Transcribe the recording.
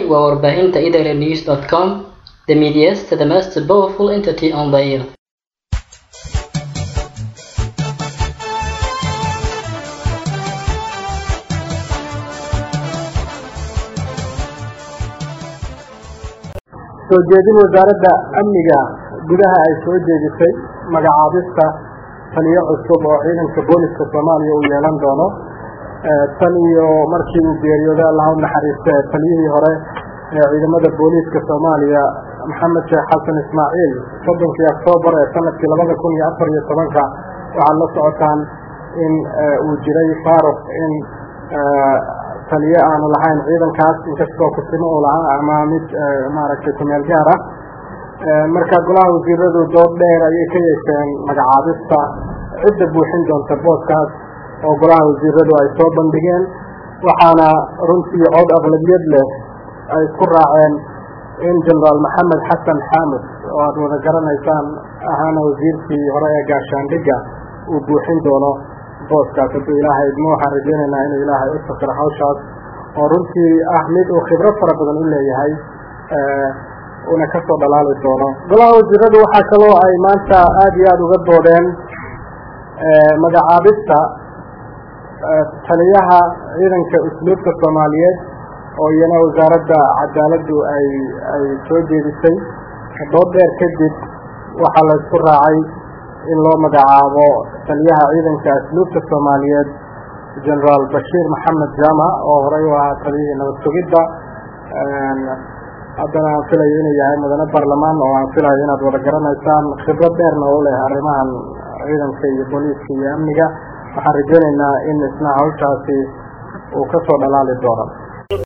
waa warbaahinta idnews com the medias the most powerful entity on the earth soo jeedin wasaaradda amniga gudaha ay soo jeedisay magacaabista taliyo cusub oo ciidanka booliska soomaaliya uu yeelan doono tan iyo markii uu geeriyooday allaha u naxariista ee taliyihii hore ee ciidamada booliiska soomaaliya maxamed sheekh xasan ismaaciil soddonkii oktoobar ee sanadkii labada kun iyo afar iyo tobanka waxaad la socotaan in uu jiray faaruq in taliye aanu lahayn ciidankaas inkastoo kusimo uu lahaa ama mid maaragtay kumeel gaar ah marka golaha wasiiradu dood dheer ayay ka yeesheen magacaabista cidda buuxin doonta booskaas oo golaha wasiiradu ay soo bandhigeen waxaana runtii cod aqlabiyad leh ay isku raaceen in generaal maxamed xasan xaamud oo aada wada garanaysaan ahaana wasiirkii hore ee gaashaandhigga uu buuxin doono booskaas hadduu ilaahay idmo waxaan rajeynaynaa inuu ilaahay u sakiro hawshaas oo runtii ah mid uu khibrad fara badan u leeyahay una kasoo dhalaali doono golaha wasiiradu waxaa kaloo ay maanta aada iyo aada uga doodeen magacaabista taliyaha ciidanka usluubka soomaaliyeed oo iyana wasaaradda cadaaladdu ay ay soo jeedisay dood dheer kadib waxaa la isku raacay in loo magacaabo taliyaha ciidanka asluubta soomaaliyeed generaal bashiir maxamed jaamac oo horey u ahaa taliyihii nabad sugidda haddana aan filayo inuu yahay mudane barlamaan oo aan filayo inaad wada garanaysaan khibrad dheerna u leh arrimahan ciidanka iyo booliiska iyo amniga waxaan rajeynaynaa in isna hawshaasi uu kasoo dhalaali doono